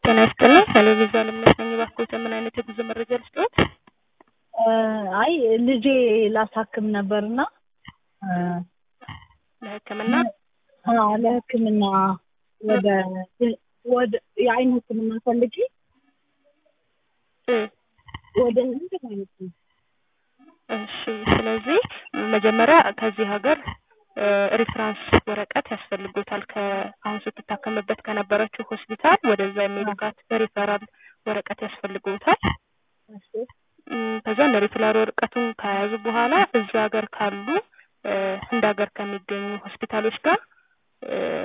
ጤና ይስጥልኝ ከሌቪዛ ልምነት ነኝ። እባክዎት ምን አይነት የጉዞ መረጃ ልስጥዎት? አይ ልጄ ላሳክም ነበርና ለሕክምና አዎ ለሕክምና ወደ ወደ የአይን ሕክምና ፈልጌ እ ወደ ህንድ ማለት ነው። እሺ ስለዚህ መጀመሪያ ከዚህ ሀገር ሪፍራንስ ወረቀት ያስፈልጎታል። ከአሁን ስትታከምበት ከነበረችው ሆስፒታል ወደዛ የሚልካት ሪፈራል ወረቀት ያስፈልጎታል። እሺ ከዛ ሪፍራል ወረቀቱን ከያዙ በኋላ እዛ ሀገር ካሉ ህንድ ሀገር ከሚገኙ ሆስፒታሎች ጋር